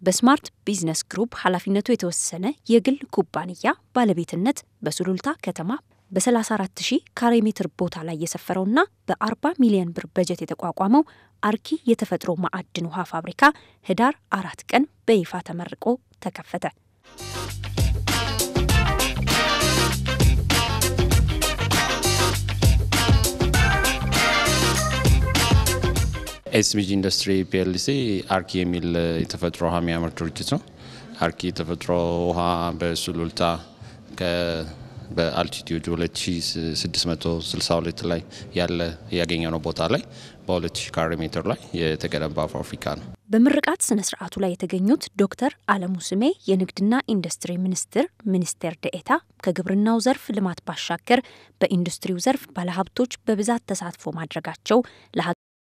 በስማርት ቢዝነስ ግሩፕ ኃላፊነቱ የተወሰነ የግል ኩባንያ ባለቤትነት በሱሉልታ ከተማ በ34 ሺህ ካሬ ሜትር ቦታ ላይ የሰፈረውና በ40 ሚሊዮን ብር በጀት የተቋቋመው አርኪ የተፈጥሮ ማዕድን ውሃ ፋብሪካ ህዳር አራት ቀን በይፋ ተመርቆ ተከፈተ። ኤስቢጂ ኢንዱስትሪ ፒኤልሲ አርኪ የሚል የተፈጥሮ ውሃ የሚያመርት ድርጅት ነው። አርኪ የተፈጥሮ ውሃ በሱሉልታ በአልቲቲዩድ 2662 ላይ ያለ ያገኘነው ቦታ ላይ በ2000 ካሬ ሜትር ላይ የተገነባ ፋብሪካ ነው። በምርቃት ስነ ስርዓቱ ላይ የተገኙት ዶክተር አለሙ ስሜ የንግድና ኢንዱስትሪ ሚኒስቴር ሚኒስቴር ደኤታ ከግብርናው ዘርፍ ልማት ባሻገር በኢንዱስትሪው ዘርፍ ባለሀብቶች በብዛት ተሳትፎ ማድረጋቸው